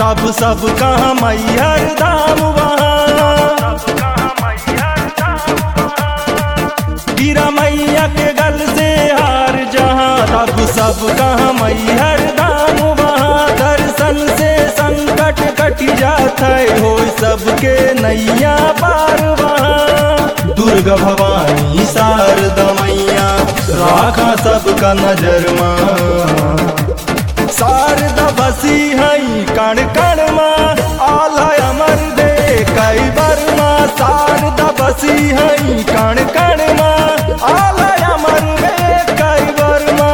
तब सब कहाँ मैहर धाम वहाँ गिरा मैया के गल से हार जहाँ तब सब कहाँ मैहर धाम वहाँ दर्शन से संकट कट जाता है हो सबके नैया पार वहाँ दुर्गा भवानी शारदा मैया राखा सबका नजर माँ शारदा बसी हई कण कण माँ आला अमर दे कई बर्मा शारदा बसी हई कण कण माँ आला अमर दे कई बर्मा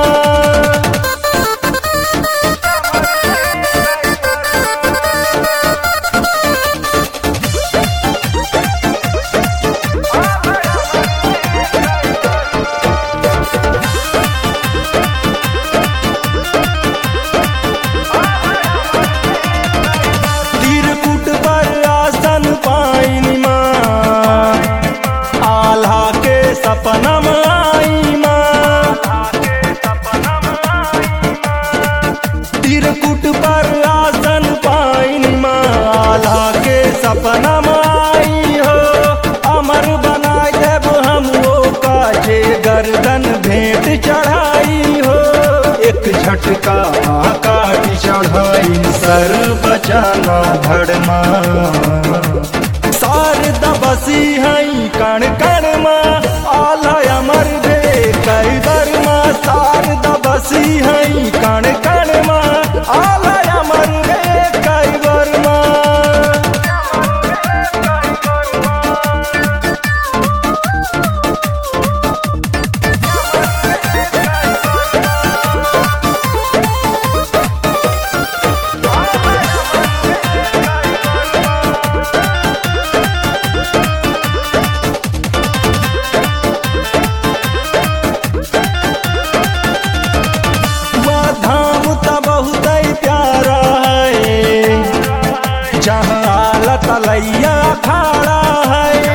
तीरकुट पर आसन पाइन माँ आल्हा के सपना आई माँ तीरकुट पर आसन पाइन माँ आल्हा के सपना आई हो अमर बनाए देव हम वो काजे गर्दन भेंट चढ़ाई हो एक झटका काट चढ़ाई सर बचाना धड़मा शारदा बसी हई कण कण माँ आला अमर दे कई बर्मा शारदा बसी हई कण कण माँ आला अमर दे कई बर्मा वह धाम त बहुत ही प्यारा है जहाँ आला तलैया खाड़ा है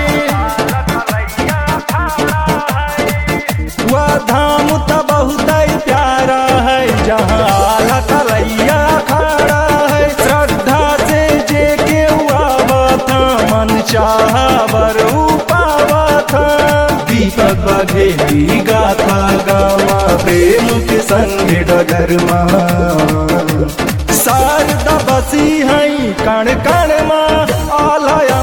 वह धाम त बहुत ही प्यारा है जहाँ आला तलैया खाड़ा है श्रद्धा से जे के हुआ था मन चाहा बर पावा था दीपक बघेली गाथा गावा प्रेम के संग डगरमा शारदा बसी हई कण कण माँ आला